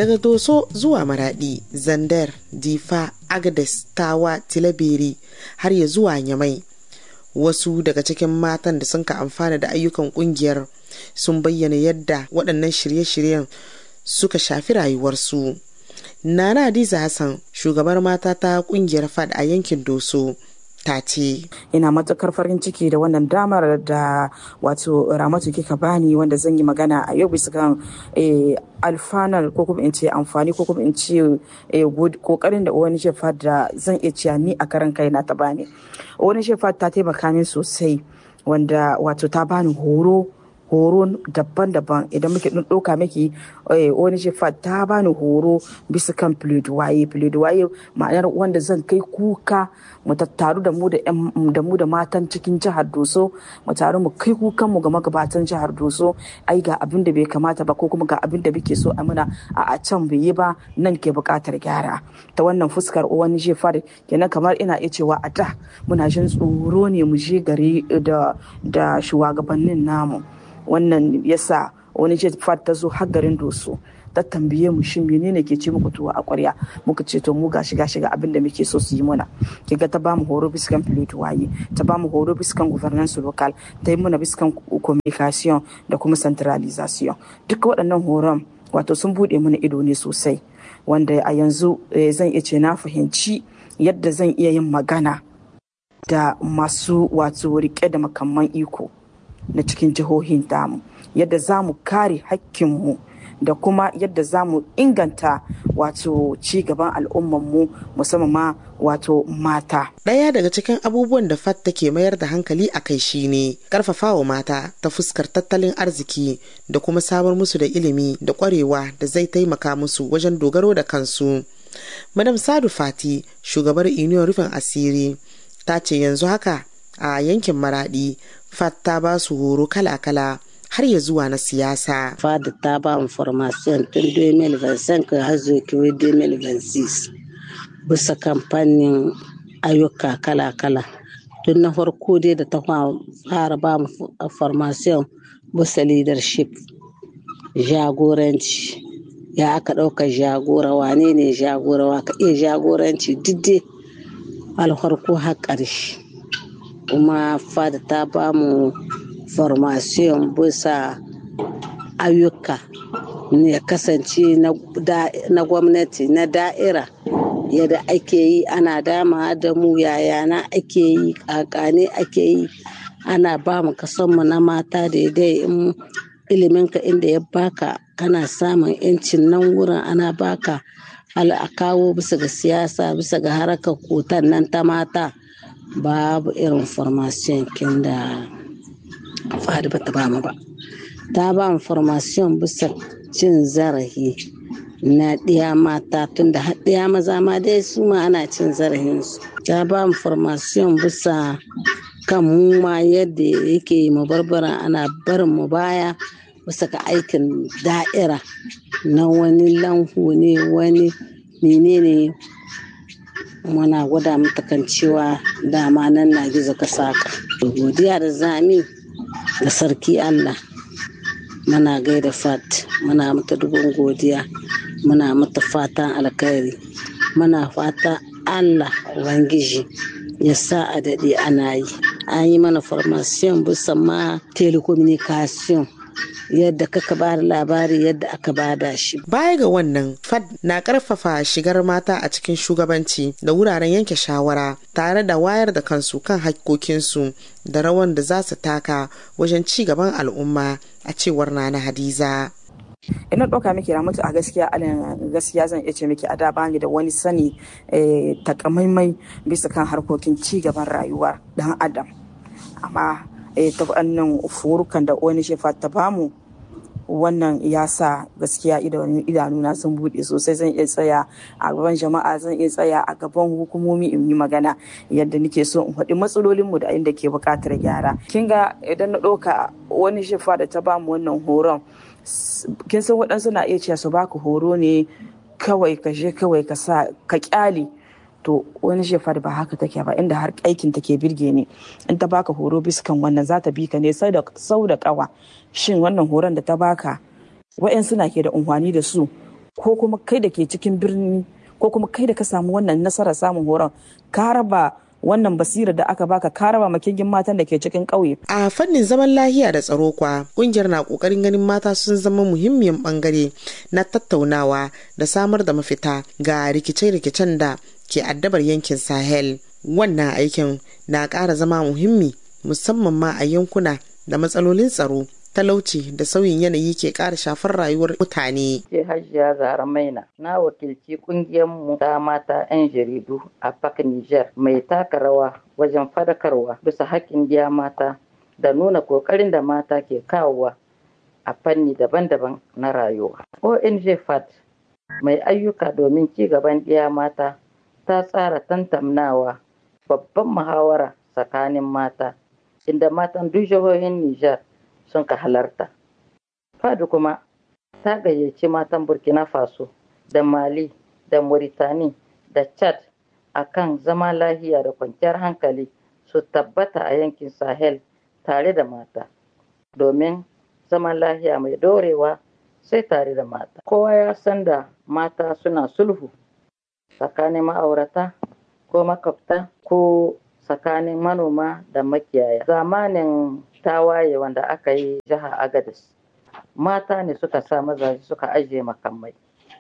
daga doso zuwa maradi zandar difa agades tawa tilaberi har ya zuwa nyamai wasu daga cikin matan da sun ka amfana da ayyukan kungiyar sun bayyana yadda waɗannan shirye-shiryen suka shafi rayuwarsu nana hadiza hassan shugabar mata ta kungiyar fad a yankin doso ta ce ina matukar farin ciki da wannan damar da wato ramatu kika bani wanda zan yi magana a yau bisa kan alfanar ko kuma in ce amfani ko kuma in ce kokarin da wani shefa da zan iya cewa ni a karan kaina ta bani wani shefa ta taimaka min sosai wanda wato ta bani horo horo daban-daban idan muke ɗin ɗauka miki wani shefa ta bani horo bisa kan waye waye ma'anar wanda zan kai kuka mu tattaru da mu da mu da matan cikin jihar doso mu taru mu kai kukan mu ga magabatan jihar doso ai ga abin da bai kamata ba ko kuma ga abin da muke so a muna a can bai yi ba nan ke buƙatar gyara ta wannan fuskar wani shefa kenan kamar ina iya cewa a da muna jin tsoro ne mu je gari da shugabannin namu wannan yasa wani jet fat ta zo har garin doso ta tambaye mu shin menene ke ce muku tuwa a ƙwarya muka ce to mu gashi gashi ga abin da muke so su yi mana kiga ta bamu horo biskan pilot waye ta bamu horo biskan governance local ta yi mana biskan communication da kuma centralization duka waɗannan horon wato sun buɗe mana ido ne sosai wanda a yanzu zan iya ce na fahimci yadda zan iya yin magana da masu wato rike da makamman iko na cikin jihohin damu yadda za mu kare hakkinmu da kuma yadda za mu inganta wato ci gaban al'ummanmu musamman ma wato mata. Ɗaya daga cikin abubuwan da FAT take mayar da hankali a kai shine ƙarfafawa mata ta fuskar tattalin arziki da kuma samar musu da ilimi da ƙwarewa da zai taimaka musu wajen dogaro da kansu. Madam Sadu Fati, shugabar Union Rufin Asiri, ta ce yanzu haka a yankin Maradi FAT ta ba su horo kala-kala har ya zuwa na siyasa. FAD ta ba mu formation tun 2025 har zuwa 2026 bisa kamfanin ayyuka kala-kala. Tun na farko dai da ta fara ba mu formation bisa leadership jagoranci ya aka ɗauka jagora wane ne jagora wa ka iya jagoranci duk alharko har ƙarshe. kuma fada ta ba mu formation bisa ayyuka ya kasance na gwamnati na da'ira yadda ake yi ana dama da mu yaya na ake yi kakane ake yi ana ba mu kasanmu na mata daidai in iliminka inda ya baka kana samun yancin nan wurin ana baka a kawo bisa ga siyasa bisa ga harakar kotan nan ta mata babu irin formation kin da fadi ba ta bamu ba ta ba mu formation bisa cin zarafi na ɗiya mata tun da ɗiya maza ma dai su ma ana cin zarafinsu ta ba mu formation bisa kan mu ma yadda yake mu barbara ana barin mu baya bisa ga aikin da'ira na wani lanhu ne wani menene muna gwada mata kan cewa dama nan na gizo ka saka godiya da zami da sarki allah muna gaida fat muna mata dubin godiya muna mata fatan alkhairi muna fata allah ubangiji ya sa a daɗe ana yi an yi mana formation bisa ma telecommunication yadda kaka ba da labari yadda aka bada shi. Baya ga wannan, FAD na karfafa shigar mata a cikin shugabanci da wuraren yanke shawara tare da wayar da kansu kan hakkokinsu da rawan da za su taka wajen ci gaban al'umma a cewar Nana Hadiza. ina ɗauka miki ramatu a gaskiya alin gaskiya zan iya ce miki a da bani da wani sani takamaimai bisa kan harkokin ci gaban rayuwa dan adam amma ta wannan furukan da wani shefa ta bamu wannan ya sa gaskiya idanuna sun buɗe sosai zan iya tsaya a gaban jama'a zan iya tsaya a gaban hukumomi in yi magana yadda nake so in faɗi matsalolinmu da inda ke buƙatar gyara kin ga idan na ɗauka wani shefa da ta bamu wannan horon kin san waɗansu na iya cewa su baka horo ne kawai ka je kawai ka sa ka kyale to wani shefa ba haka take ba inda har aikin take birge ne in ta baka horo biskan wannan za ta bi ka ne sau da kawa shin wannan horon da ta baka wa'yan suna ke da unhwani da su ko kuma kai da ke cikin birni ko kuma kai da ka samu wannan nasarar samun horon ka raba wannan basira da aka baka ka raba makingin matan da ke cikin ƙauye. A fannin zaman lahiya da tsaro kwa kungiyar na kokarin ganin mata sun zama muhimmiyan bangare na tattaunawa da samar da mafita ga rikice-rikicen da ke addabar yankin Sahel. Wannan aikin na ƙara zama muhimmi musamman ma a yankuna da matsalolin tsaro talauci da sauyin yanayi ke ƙara shafar rayuwar mutane. Ke Hajiya Zara Maina na wakilci mu ta mata 'yan jaridu a Park Niger mai taka rawa wajen fadakarwa bisa haƙƙin biya mata da nuna ƙoƙarin da mata ke kawowa a fanni daban-daban na rayuwa. ONG FAT mai ayyuka domin ci gaban ɗiya mata ta tsara tantamnawa babban muhawara tsakanin mata inda matan duk jihohin Nijar sun ka halarta. Fadu kuma ta gayyaci matan Burkina Faso da Mali da Mauritani da Chad a kan zama lahiya da kwanciyar hankali su tabbata a yankin Sahel tare da mata. Domin zaman lahiya mai dorewa sai tare da mata. Kowa ya san da mata suna sulhu tsakanin ma'aurata ko makwabta ko tsakanin manoma da makiyaya. Zamanin tawaye wanda aka yi jiha agadis mata ne suka sa mazaje suka ajiye makamai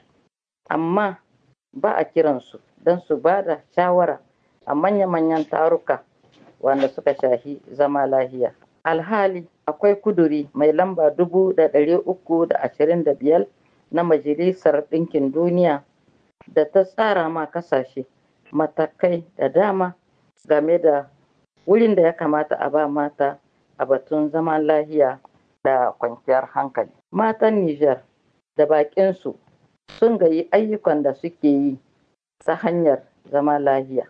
amma ba a kiransu don su ba da shawara a manya-manyan taruka wanda suka shahi zama lahiya alhali akwai kuduri mai lamba dubu da ɗari uku da ashirin da biyar na majalisar ɗinkin duniya da ta tsara ma kasashe matakai da dama game da wurin da ya kamata a ba mata a batun zaman lahiya da kwanciyar hankali. Matan Nijar da baƙinsu sun gayi ayyukan da suke yi ta hanyar zama lahiya.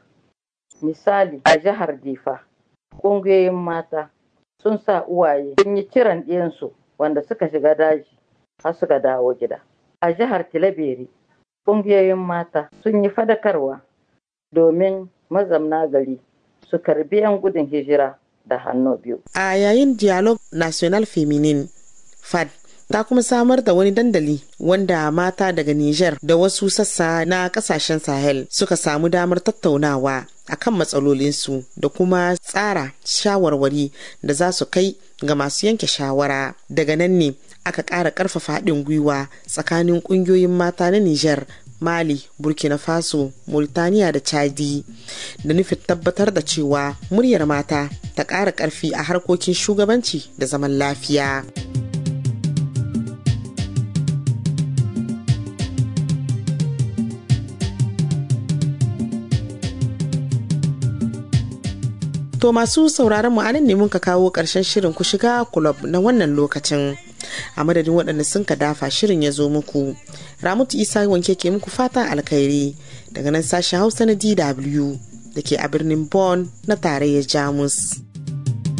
Misali a jihar Difa, ƙungiyoyin mata sun sa uwaye sun yi kiran ɗiyansu wanda suka shiga daji har suka dawo gida. A jihar Tilaberi, ƙungiyoyin mata sun yi fadakarwa domin mazamna gari su karbi 'yan gudun hijira da hannu biyu. A yayin Dialogue National Feminin, FAD ta kuma samar da wani dandali wanda mata daga Nijar da wasu sassa na kasashen Sahel suka samu damar tattaunawa akan matsalolinsu da kuma tsara shawarwari da za su kai ga masu yanke shawara. Daga nan ne aka ƙara ƙarfafa haɗin gwiwa tsakanin ƙungiyoyin mata na Nijar Mali, Burkina Faso, Mauritania da Chadi da nufin tabbatar da cewa muryar mata ta ƙara ƙarfi a harkokin shugabanci da zaman lafiya. To masu sauraron mu anan ne muka kawo ƙarshen shirin ku shiga kulob na wannan lokacin. a madadin waɗanda sun ka dafa shirin ya zo muku ramutu isa wanke ke muku fatan alkhairi daga nan sashen hausa na dw da ke a birnin bonn na tarayyar jamus